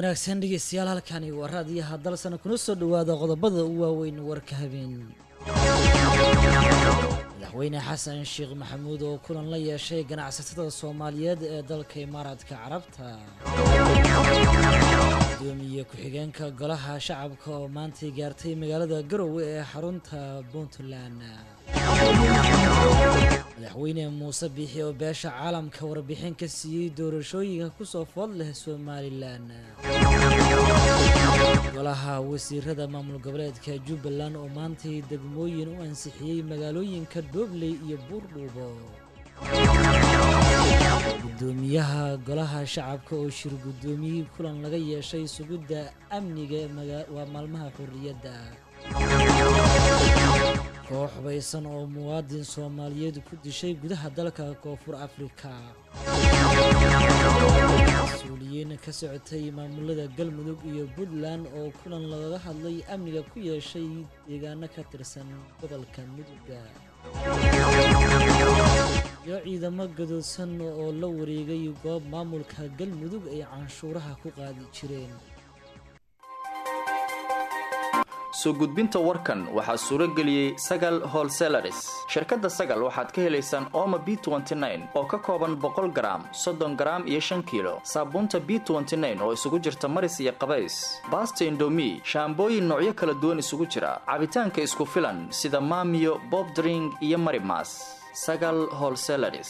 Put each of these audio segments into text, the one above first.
wanaagsan dhegeystayaal halkani waa raadiyaha dalsana kuna soo dhowaada qodobada u waaweyn warka habeen madaxweyne xasan sheekh maxamuud oo kulan la yeeshay ganacsatada soomaaliyeed ee dalka imaaraadka carabta gudoomiye ku-xigeenka golaha shacabka oo maantay gaartay magaalada garowe ee xarunta puntland madaxweyne muuse biixi oo beesha caalamka warbixin ka siiyey doorashooyinka kusoo food leh somalilan golaha wasiirada maamul goboleedka jubbaland oo maantay degmooyin u ansixiyey magaalooyinka doobley iyo buurdhuubo gudoomiyaha golaha shacabka oo shir gudoomiyey kulan laga yeeshay sugidda amniga waa maalmaha xurriyadda koox hubaysan oo muwaadin soomaaliyeed ku dishay gudaha dalka koonfur afrika mas-uuliyiin ka socotay maamulada galmudug iyo puntland oo kulan lagaga hadlay amniga ku yeeshay deegaano ka tirsan gobolka muduga iyo ciidamo gadoodsan oo la wareegay goob maamulka galmudug ay canshuuraha ku qaadi jireen soo gudbinta warkan waxaa suuro geliyey sagal holselaris shirkadda sagal waxaad ka helaysaan ooma b oo ka kooban boqol garaam soddon garaam iyo shan kiilo saabuunta b oo isugu jirta maris iyo qabays baasta indomi shaambooyin noocyo kala duwan isugu jira cabitaanka isku filan sida maamiyo bobdring iyo marimas sagal holselaris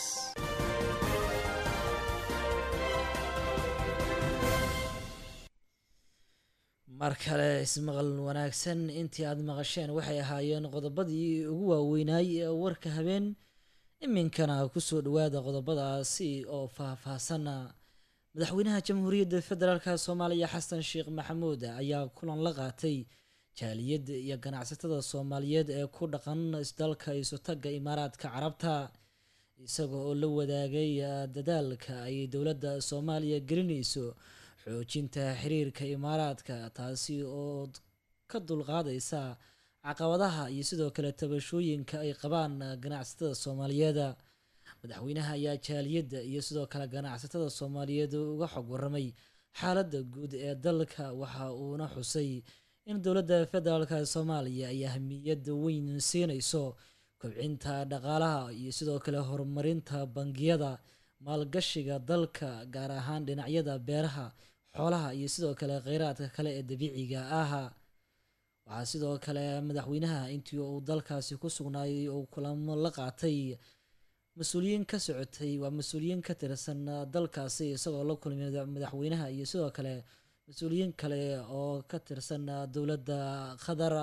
mar kale ismaqal wanaagsan intii aada maqasheen waxay ahaayeen qodobadii ugu waaweynaay ee warka habeen iminkana kusoo dhawaada qodobadaasi oo faah-faahsana madaxweynaha jamhuuriyadda federaalk soomaaliya xasan sheekh maxamuud ayaa kulan la qaatay jaaliyadda iyo ganacsatada soomaaliyeed ee ku dhaqan isdalka isotaga imaaraadka carabta isaga oo la wadaagay dadaalka ay dowladda soomaaliya gelinayso xoojinta xiriirka imaaraadka taasi oo ka dulqaadaysa caqabadaha iyo sidoo kale tabashooyinka ay qabaan ganacsatada soomaaliyeed madaxweynaha ayaa jaaliyadda iyo sidoo kale ganacsatada soomaaliyeed uga xog waramay xaaladda guud ee dalka waxa uuna xusay in dowladda federaalk soomaaliya ay ahmiyad weyn siinayso kobcinta dhaqaalaha iyo sidoo kale horumarinta bangiyada maalgashiga dalka gaar ahaan dhinacyada beeraha xoolaha iyo sidoo kale kheyraadka kale ee dabiiciga ah waxaa sidoo kale madaxweynaha intii uu dalkaasi ku sugnaayay uu kulamo la qaatay mas-uuliyiin ka socotay waa mas-uuliyiin ka tirsan dalkaasi isagoo la kulmay madaxweynaha iyo sidoo kale mas-uuliyiin kale oo ka tirsan dowladda qatar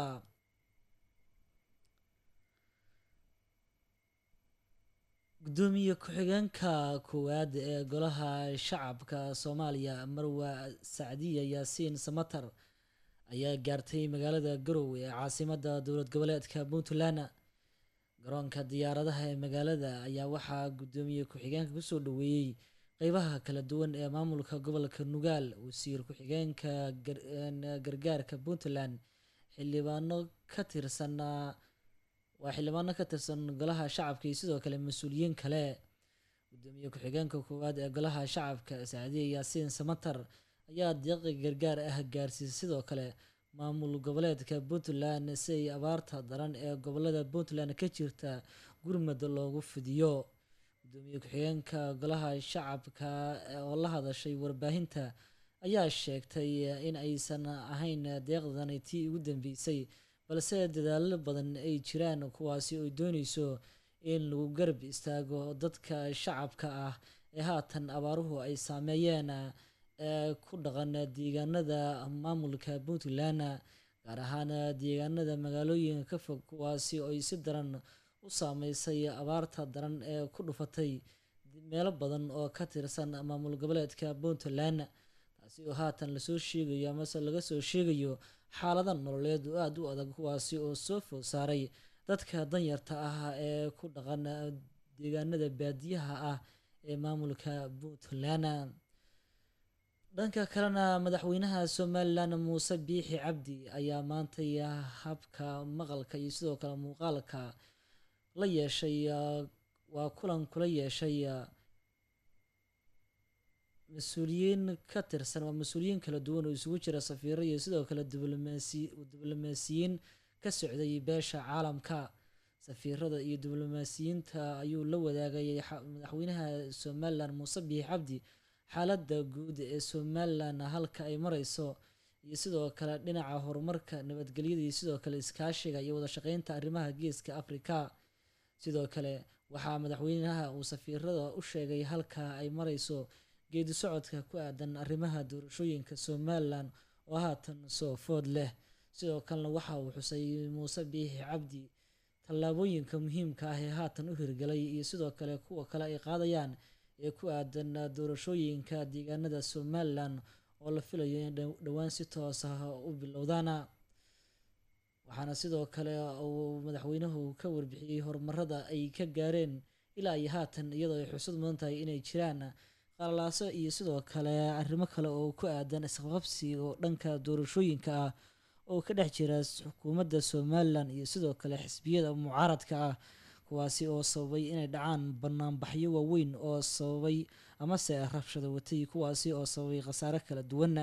gudoomiye ku-xigeenka koowaad ee golaha shacabka soomaaliya marwa sacdiya yaasiin samatar ayaa gaartay magaalada garowe ee caasimada dowlad goboleedka puntland garoonka diyaaradaha ee magaalada ayaa waxaa gudoomiye ku-xigeenka kusoo dhaweeyey qeybaha kala duwan ee maamulka gobolka nugaal wasiir ku-xigeenka gargaarka puntland xildhibaano ka tirsan waa xildhibaano ka tirsan golaha shacabka iyo sidoo kale mas-uuliyiin kale gudoomiye ku-xigeenka koowaad ee golaha shacabka sacdiya yaasiin samatar ayaa deeqi gargaar ah gaarsiisay sidoo kale maamul goboleedka puntland si ay abaarta daran ee gobolada puntland ka jirta gurmad loogu fidiyo gudoomiye ku-xigeenka golaha shacabka oo la hadashay warbaahinta ayaa sheegtay in aysan ahayn deeqdani tii ugu dambeysay balse dadaalo badan ay jiraan kuwaasi oo dooneyso in lagu garab istaago dadka shacabka ah ee haatan abaaruhu ay saameeyeen ee ku dhaqan deegaanada maamulka puntland gaar ahaan deegaanada magaalooyinka ka fog kuwaasi oo ay si daran u saameysay abaarta daran ee ku dhufatay meelo badan oo ka tirsan maamul goboleedka puntland taasi oo haatan lasoo sheegayo amase laga soo sheegayo xaalada nololeed oo aada u adag kuwaasi oo soo food saaray dadka danyarta ah ee ku dhaqan deegaanada baadiyaha ah ee maamulka puntland dhanka kalena madaxweynaha somalilan muuse biixi cabdi ayaa maantay habka maqalka iyo sidoo kale muuqaalka la yeeshay waa kulan kula yeeshay mas-uuliyiin ka tirsan waa mas-uuliyiin kala duwan oo isugu jira safiiro iyo sidoo kale diblomaasi diblomaasiyiin ka socday beesha caalamka safiirada iyo diblomaasiyiinta ayuu la wadaagay madaxweynaha somalilan muuse biix cabdi xaaladda guud ee somalilan halka ay mareyso iyo sidoo kale dhinaca horumarka nabadgelyada iyo sidoo kale iskaashiga iyo wada shaqeynta arrimaha geeska afrika sidoo kale waxaa madaxweynaha uu safiirada u sheegay halka ay mareyso geedi socodka ku aadan arrimaha doorashooyinka somalilan oo haatan soo food leh sidoo kalena waxa uu xusay muuse biixi cabdi tallaabooyinka muhiimka ah ee haatan u hirgalay iyo sidoo kale kuwa kale ay qaadayaan ee ku aadan doorashooyinka deegaanada somalilan oo la filayo in dhowaan si toos ah u bilowdaana waxaana sidoo kale uu madaxweynuhu ka warbixiyey horumarada ay ka gaareen ilaa iyo haatan iyadoo ay xusud mudan tahay inay jiraan qalalaaso iyo sidoo kale arrimo kale oo ku aadan isqabqabsi oo dhanka doorashooyinka ah oo ka dhex jira xukuumadda somalilan iyo sidoo kale xisbiyada mucaaradka ah kuwaasi oo sababay inay dhacaan banaanbaxyo waaweyn oo sababay amase rabshado watay kuwaasi oo sababay khasaare kala duwana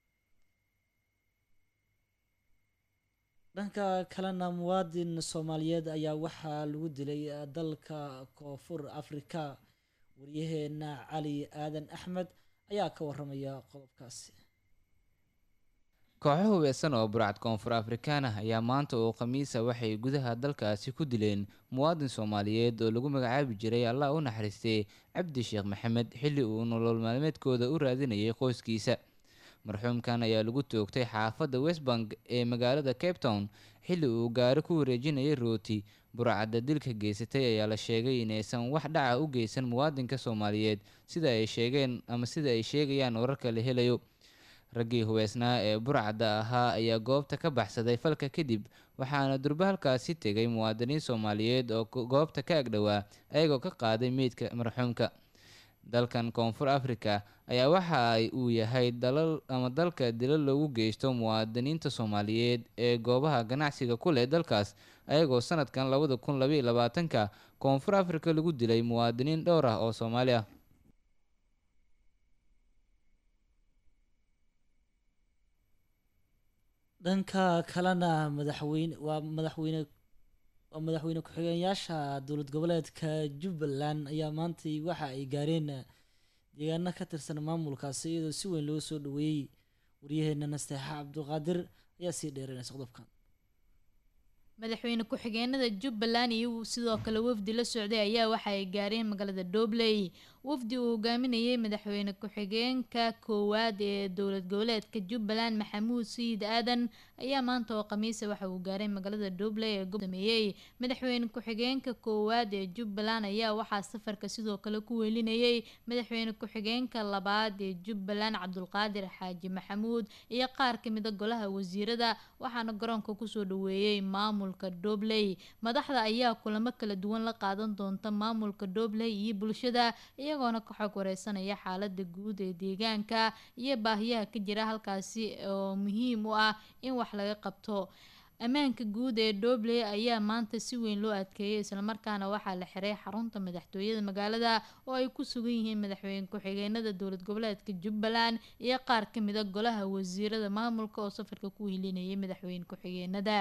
dhanka kalena muwaadin soomaaliyeed ayaa waxaa lagu dilay dalka koonfur afrika waryaheena cali aadan axmed ayaa ka waramaya qodobkaasi kooxo hubaysan oo burcad koonfur afrikaan ah ayaa maanta oo khamiisa waxay gudaha dalkaasi ku dileen muwaadin soomaaliyeed oo lagu magacaabi jiray allah u naxariistay cabdi sheekh maxamed xilli uu nolol maalmeedkooda u raadinayay qoyskiisa marxuumkan ayaa lagu toogtay xaafadda westbank ee magaalada cape town xilli uu gaari ku wareejinayay rooti burcadda dilka geysatay ayaa la sheegay inaysan wax dhaca u geysan muwaadinka soomaaliyeed sida ay sheegeen ama sida ay sheegayaan wararka la helayo raggii hubeysnaa ee burcadda ahaa ayaa goobta ka baxsaday falka kadib waxaana durbo halkaasi tegay muwaadiniin soomaaliyeed oo goobta ka agdhowaa ayagoo ka qaaday meydka marxuumka dalkan koonfur africa ayaa waxa ay uu yahay dalal ama dalka dilal loogu geysto muwaadiniinta soomaaliyeed ee goobaha ganacsiga ku leh dalkaas ayagoo sanadkan labada kun labaiyo labaatanka koonfur africa lagu dilay muwaadiniin dhowr ah oo soomaali ah dhanka kalena madaxweyne waa madaxweyne waa madaxweyne ku-xigeenyaasha dowlad goboleedka jubbaland ayaa maantay waxa ay gaareen deegaano ka tirsan maamulkaasi iyadoo si weyn loo soo dhaweeyey waryaheena nasteexa cabduqaadir ayaa sii dheeranaysa qodobkan madaxweyne ku-xigeenada jubbaland iyo sidoo kale wafdi la socday ayaa waxa ay gaareen magaalada doobley wafdi uu hogaaminayay madaxweyne ku-xigeenka koowaad ee dowlad goboleedka jubbaland maxamuud sayid aadan ayaa maanta oo khamiisa waxa uu gaaray magaalada doobley ee gosameeyey madaxweyne ku-xigeenka koowaad ee jubbaland ayaa waxaa safarka sidoo kale ku weelinayay madaxweyne ku-xigeenka labaad ee jubbaland cabdulqaadir xaaji maxamuud iyo qaar kamida golaha wasiirada waxaana garoonka kusoo dhaweeyey maamulka doobley madaxda ayaa kulamo kala duwan la qaadan doonta maamulka doobley iyo bulshada iyagoona ka xog wareysanaya xaalada guud ee deegaanka iyo baahiyaha ka jira halkaasi oo muhiim u ah in wax laga qabto ammaanka guud ee doobley ayaa maanta si weyn loo adkeeyay islamarkaana waxaa la xiray xarunta madaxtooyada magaalada oo ay ku sugan yihiin madaxweyne ku-xigeenada dowlad goboleedka jubbaland iyo qaar kamida golaha wasiirada maamulka oo safarka ku hilinayay madaxweyne ku-xigeenada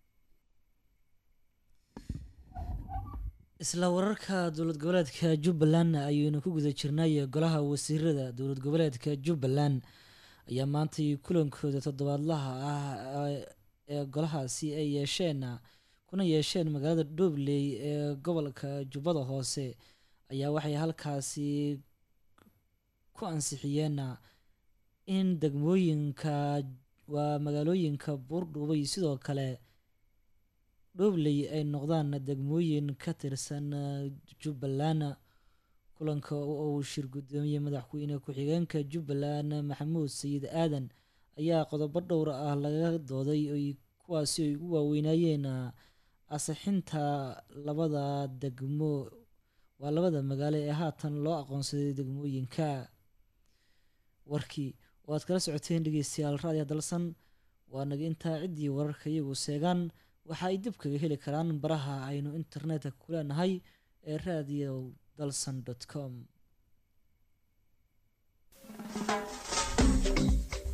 isla wararka dowlad goboleedka jubbaland ayaynu ku guda jirnay golaha wasiirada dowlad goboleedka jubbaland ayaa maantay kulankooda toddobaadlaha ah ee golahaasi ay yeesheen kuna yeesheen magaalada dhobley ee gobolka jubbada hoose ayaa waxay halkaasi ku ansixiyeen in degmooyinka waa magaalooyinka buurdhuubay sidoo kale dhobley ay noqdaan degmooyin ka tirsan jubbaland kulanka uu shir guddoomiyey madaxweyne ku-xigeenka jubbaland maxamuud sayid aadan ayaa qodobo dhowr ah laga dooday oy kuwaasi ay ugu waaweynayeen asixinta labada degmo waa labada magaalo ee haatan loo aqoonsaday degmooyinka warkii oo aad kala socoteen dhegeystayaal raadiya dalsan waa naga intaa ciddii wararka iyagu seegaan waxa ay dib kaga heli karaan baraha aynu internetka ku leenahay ee radio dalsan com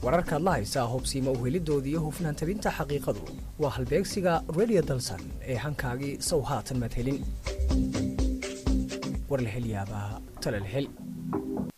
wararkaad la haysaa hubsiima uhelidooda iyo hufnaan tabinta xaqiiqadu waa halbeegsiga radio dalsan ee hankaagii sow haatan madhelin war la hel yaabaa tala la hel